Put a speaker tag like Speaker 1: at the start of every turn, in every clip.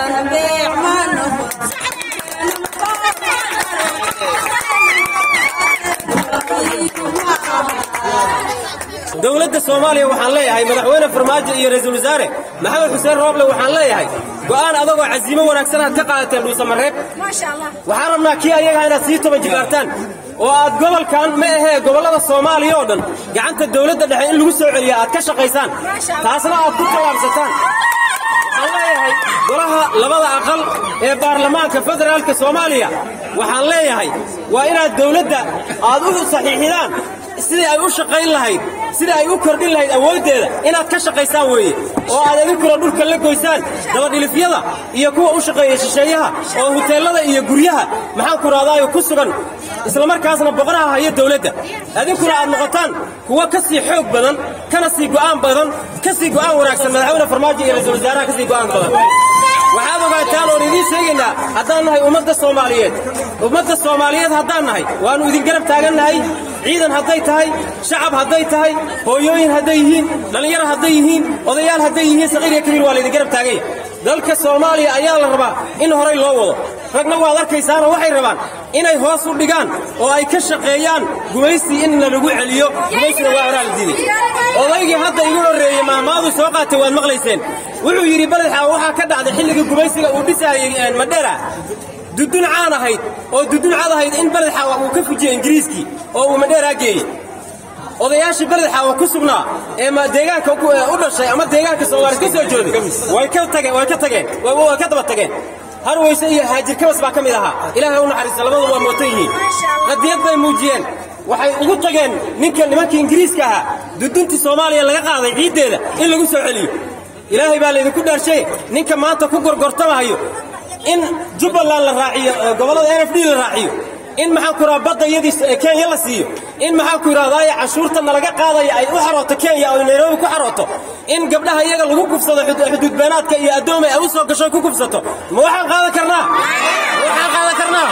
Speaker 1: dowladda soomaaliya waxaan leeyahay madaxweyne farmaajo iyo ra'iisul wasaare maxamed xuseen rooble waxaan leeyahay go'aan adagoo casiimo wanaagsan aad ka qaadateen dhuusamareeb waxaan rabnaa kii ayagaa inaad sii toban jibaartaan oo aad gobolkan ma ahee gobollada soomaaliya oo dhan gacanta dowladda dhexe in lagu soo celiya aad ka shaqaysaan taasna aad ku tallaabsataan waxaan leeyahay golaha labada aqal ee baarlamaanka federaalka soomaaliya waxaan leeyahay waa inaad dowladda aad u saxiixidaan sidii ay u shaqayn lahayd sidii ay u kordhin lahayd awooddeeda inaad ka shaqaysaan weeye oo aad idinkuna dhulka la goysaan dabadhilifyada iyo kuwa u shaqeeya shisheeyaha oo huteellada iyo guryaha maxaan ku raadaayo ku sugan islamarkaasna boqoraha haya dowladda idinkuna aad noqotaan kuwa ka sii xoog badan kana sii go'aan badan ka sii go'aan wanaagsan madaxweyne farmaajo iyo ra'iisul wasaaraha ka sii go'aan badan waxaad ogaataan oon idiin sheegaynaa haddaan nahay ummadda soomaaliyeed ummadda soomaaliyeed haddaan nahay waannu idin garab taagan nahay ciidan hadday tahay shacab hadday tahay hooyooyin hadday yihiin dhallinyaro hadday yihiin odayaal hadday yihiin saqiir iyo kabiir waa laydin garab taaganya dalka soomaaliya ayaa la rabaa in horay loo wado ragna waad arkaysaanoo waxay rabaan inay hoos u dhigaan oo ay ka shaqeeyaan gumaystii in lalagu celiyo gumaystina waa horaa la diiday odaygii hadda igu horreeyey maamaadu soo qaatay waad maqlayseen wuxuu yidhi baledxaa waxaa ka dhacday xilligii gumaysiga uu dhisaayey madheera dudun caan ahayd oo dudun cad ahayd in baledxaawa uu ka fujiyey ingiriiskii oo uu madheeraa geeyey odayaashii baledxaawa ku sugnaa ee deegaanka u dhashay ama deegaanka soomaali ka soo jooday way ka tageen way ka tageen way ka daba tageen harwayse iyo haajir kabas baa ka mid ahaa ilaahay u naxariista labadu waa mootan yihiin qadiyad bay muujiyeen waxay ugu tageen ninka nimankii ingiriiska ahaa duduntii soomaaliya laga qaaday ciiddeeda in lagu soo celiyo ilaahay baa laydinku dhaarshay ninka maanta ku gorgortamahayo in jubbaland la raaciyo gobollada n f d la raaciyo in maxaan ku idhaha badda iyadii kenya la siiyo in maxaan ku idhahdaaye cashuurta nalaga qaadaya ay u xarooto kenya oo nairobi ku xarooto in gabdhaha iyaga lagu gubsado xuduudbeenaadka iyo addoomay ay u soo gasho ku gubsato ma waxaan qaadan karnaa ma waxaan qaadan karnaa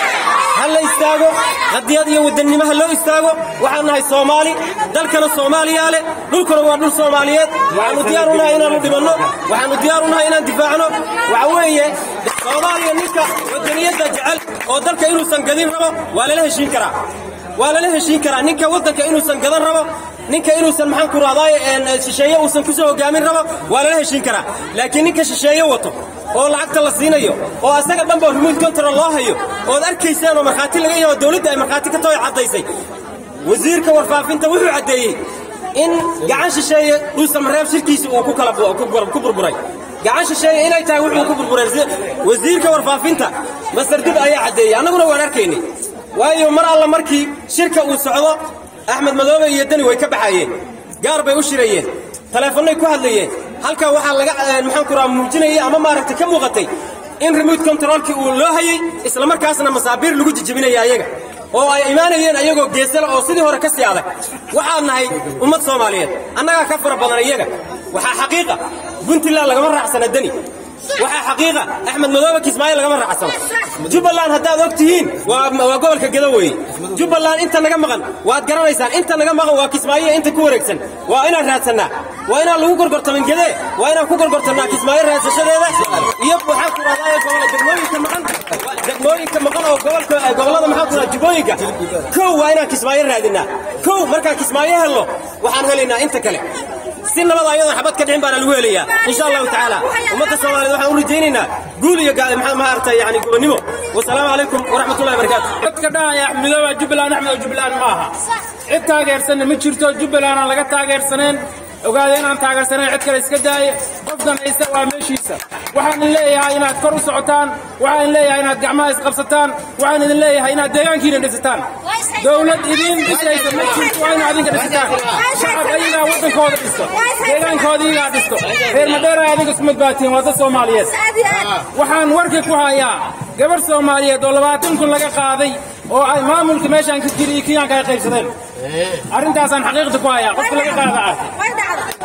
Speaker 1: ha la istaago qadiyad iyo wadannimo ha loo istaago waxaan nahay soomaali dalkana soomaaliyaa leh dhulkuna waa dhul soomaaliyeed waxaannu diyaar u nahay inaannu dhibanno waxaannu diyaar u nahay inaan difaacno waxa weeye soomaaliya ninka wadaniyadda jecel oo dalka inuusan gadin rabo waa lala heshiin karaa waa lala heshiin karaa ninka waddanka inuusan gadan rabo ninka inuusan maxaan ku rahdaaye shisheeye uusan ku soo hogaamin rabo waa lala heshiin karaa laakiin ninka shisheeye wato oo lacagta la siinayo oo asaga dhanba remote control loo hayo ood arkaysaan oo markhaati laga yaho dowladda ay markhaati ka tooy caddaysay wasiirka warfaafinta wuxuu caddeeyey in gacan shisheeye dhuusamareeb shirkiisa uu ku kala ku burburay gacan shisheeye inay tahay wuxuu ku burburay wasiirka warfaafinta masar dib ayaa caddeeyey annaguna waan arkaynay waayo mar alla markii shirka uu socdo axmed madoobe iyo deni way ka baxaayeen gaar bay u shirayeen taleefannay ku hadlayeen halkaa waxaa laga maxaan ku raha muujinayay ama maaragtay ka muuqatay in remote controlkii uu loo hayey isla markaasna masaabiir lagu jijibinaya ayaga oo ay imaanayeen ayagoo geesala oo sidii hore ka sii adag waxaan nahay ummad soomaaliyeed annagaa ka fara badan iyaga waxaa xaqiiqa puntland lagama raacsana deni waxaa xaqiiqa axmed madoobe kismaayo lagama raacsano jubbaland haddaad og tihiin waa gobolka gedo weeye jubbaland inta naga maqan waad garanaysaan inta naga maqan waa kismaayo inta ku wareegsan waa inaan raadsannaa waa inaan lagu gorgortamin gedee waa inaan ku gorgortannaa kismaayo raadsashadeeda iyo waxaan ku rahdaa gobolla degmooyinka maqan degmooyinka maqan oo gobolka gobollada maxaan ku rahaa jubbooyinka kow waa inaan kismaayo raadinnaa kow markaan kismaayo helno waxaan helaynaa inta kale si nabada ayadoon xabad ka dhicin baana lagu helayaa insha allahu tacaala ummadda soomaaliyeed waxaan u rajaynaynaa guul iyo maaragta yani gobonnimo wasalaamu calaykum waraxmatullahi barakaatu
Speaker 2: dadka dhahaya axmedooba jubbaland axmed jubbaland ma aha cid taageersanna ma jirto jubbaland aan laga taageersaneen ogaada inaan taageersanayn cid kale iska daaye qofkan haysta waa meeshiisa waxaan idin leeyahay inaad kor u socotaan waxaan idin leeyahay inaad gacmaha isqabsataan waxaan idin leeyahay inaad deegaankiina dhisataan dowlad idiin dhisaysa ma jirto waa inaad idinka dhisataan shacab ayagaa waddankooda dhisto deegaankooda iyagaa dhisto reer madheera adiga isku madbaatiin waa dad soomaaliyeed waxaan warka ku hayaa gabar soomaaliyeed oo labaatan kun laga qaaday oo ay maamulka meeshaan ka jiri iyo kiyaanka ay qaybsadeen arrintaasaan xaqiiqda ku hayaa qofka laga qaada arkay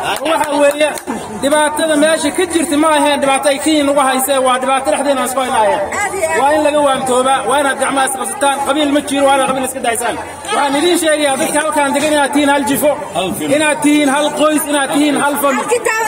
Speaker 2: waxa weeye dhibaatada meesha ka jirta ma aheen dhibaato ay kenyan ugu haysee waa dhibaato dhexdeena aan isku haynaayeen waa in laga waamtoobaa waa inaad gacmaha isqabsataan qabiil ma jiro waa inaad qabiil iska daysaan waxaan idiin sheegayaa dadka halkaan degan inaad tihiin hal jifo inaad tihiin hal qoys inaad tihiin hal famil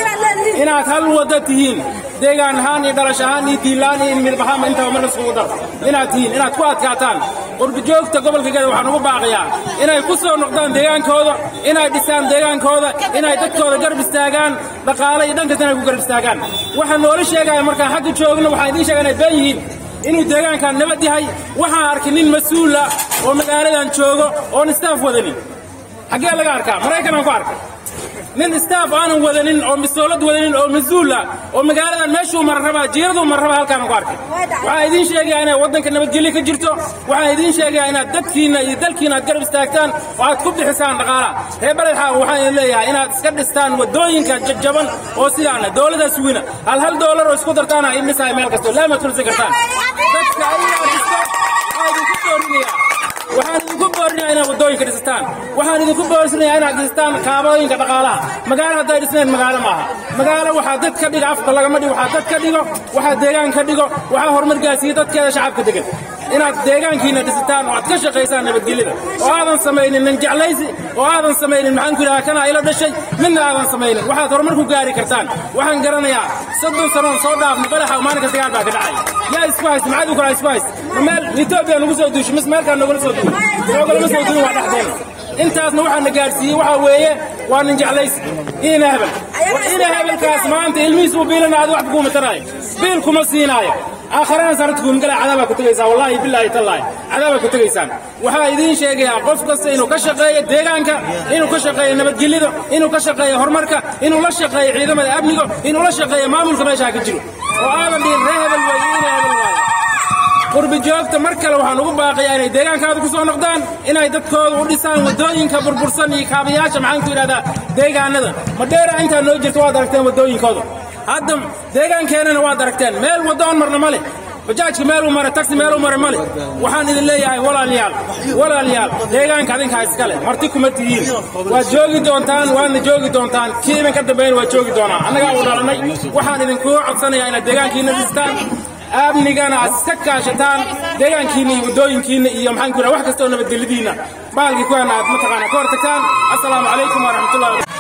Speaker 2: inaad hal wada tihiin deegaan ahaan iyo dhalash ahaan iyo diinlaan iyo midab ahaanba intaba marka iskugu dar inaad tihiin inaad ku adkaataan qurbijoogta gobolka geda waxaan ugu baaqayaa inay ku soo noqdaan deegaankooda inay dhisaan deegaankooda inay dadkooda garab istaagaan dhaqaale iyo dhankas inay ku garab istaagaan waxaan noola sheegaya markaan xagga joogno waxaan idiin sheegaya inay been yihiin inuu deegaankan nabad yahay waxaan arkay nin mas-uula oo magaaladan joogo oon istaaf wadanin xaggee laga arkaa maraykanaan ku arkay nin istaaf aanan wadanin oo misoolad wadanin oo mas-uula oo magaaladan meeshuu mara rabaa jiiraduu mara rabaa halkaan ku arkay waxaan idiin sheegayaa inay waddanka nabadgelyo ka jirto waxaan idiin sheegayaa inaad dadkiinna iyo dalkiina aad garab istaagtaan oo aad ku bixisaan dhaqaalaha reer baledxa waxaan idin leeyahay inaad iska dhistaan waddooyinka jajjaban oo sidaana dowladdaa sugina hal hal doolar oo isku dartaana in dhisaay meel kasto laamaad kulisi kartaan dadka ayagaa dhisto waa idinku doorinayaa waxaan idinku boorinayaa inaad waddooyinka dhisataan waxaan idinku boorinayaa inaad dhistaan kaabooyinka dhaqaalaha magaalo hadday dhisnayn magaalo maaha magaalo waxaa dad ka dhiga afka lagama dhigo waxaa dad ka dhigo waxaa deegaan ka dhigo waxaa horumar gaarsiiya dadkeeda shacabka degan inaad deegaankiina dhisataan oo aad ka shaqaysaan nabadgelyada oo aadan samaynin nin jeclaysi oo aadan samaynin maxaan ku idhaha kana ila dhashay midna aadan samaynin waxaad horumar ku gaari kartaan waxaan garanayaa soddon sanoon soo dhaafna badaxa maalinka dagaal baa ka dhacay yaa isku haysta maxaad u kala isku haysta ma meel etoobiya nagu soo duushay mis meelkaan nogala soo duuy noogalama soo duuyin waa dhexdeena intaasna waxaa na gaadhsiiyey waxaa weeye waa nin jeclaysi ina hebel ina hebelkaas maanta ilmihiis uu biilana aad wax kuuma taraayo biil kuma siinaayo aakharana sanadkuum gala cadaabaa ku tegaysaa wallaahi bilaahi tallaahi cadaabaa ku tegaysaan waxaa idiin sheegayaa qof kasta inuu ka shaqeeyo deegaanka inuu ka shaqeeyo nabadgelyada inuu ka shaqeeyo horumarka inuu la shaqeeyo ciidamada amniga inuu la shaqeeyo maamulka meeshaa ka jiro oo aadan dhihin ree hebel weeye ina hebel waayo qurbi joogta mar kale waxaan ugu baaqayaa inay deegaankaada ku soo noqdaan inay dadkooda u dhisaan waddooyinka burbursan iyo kaabayaasha maxaan ku yidhahdaa deegaanada madheera intaa noo jirta waad aragteen waddooyinkooda hadda deegaankeenana waad aragteen meel waddoon marna ma leh bajaajka meeluu mara taxi meeluu mara ma leh waxaan idin leeyahay walaalayaal walaalayaal deegaanka adinkaa iskale marti kuma tihiin waad joogi doontaan waadna joogi doontaan kii idinka dambeyn waad joogi doonaa annagaa u dhalanay waxaan idinkugu codsanayaa inaad deegaankiina dhistaan amnigana aad iska kaashataan deegaankiina iyo waddooyinkiina iyo maxaan ku yidhaha wax kasta oo nabadgelyadiina baalkii kuwaana aad mataqaana ka hortagtaan assalaamu calaykum waraxmatullahi